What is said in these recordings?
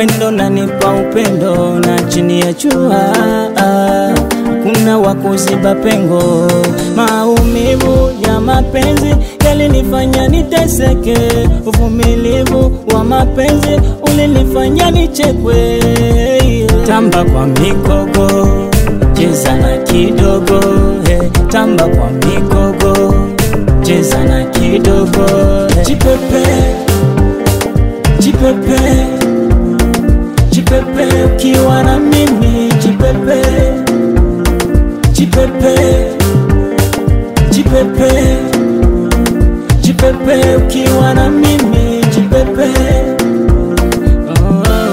wendo nanipa upendo na chini ya jua kuna wakuziba pengo. Maumivu ya mapenzi yalinifanya niteseke, uvumilivu wa mapenzi ulinifanya nichekwe. Tamba kwa mikogo, cheza na kidogo, hey. Tamba kwa mikogo, cheza na kidogo, hey. Jipepe, jipepe, jipepe ukiwa na mimi, jipepe jipepe jipepe jipepe ukiwa na mimi jipepe oh,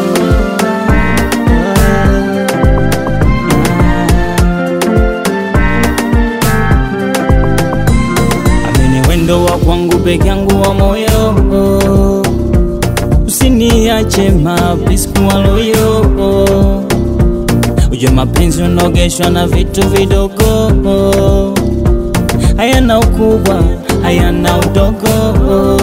amini wendo wa kwangu peke yangu wa moyo usiniache mapiskuwaloyo Ujue mapenzi unogeshwa na vitu vidogo, hayana ukubwa, hayana udogo.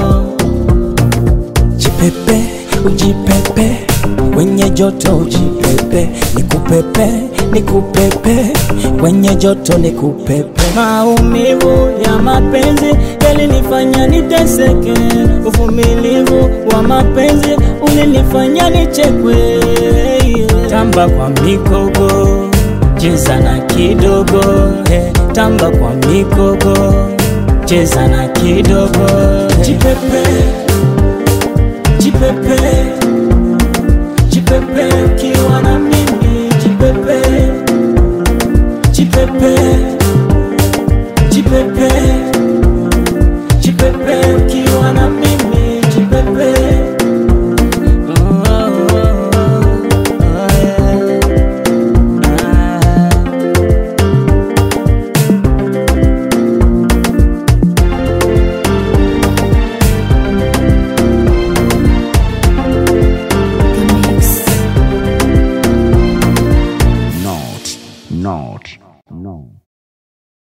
Jipepe, ujipepe, wenye joto ujipepe, nikupepe, nikupepe, wenye joto nikupepe. Maumivu ya mapenzi yalinifanya niteseke, uvumilivu wa mapenzi ulinifanya nichekwe. Tamba kwa mikogo, cheza na kidogo, he. Tamba kwa mikogo, cheza na kidogo, he. Jipepe, jipepe,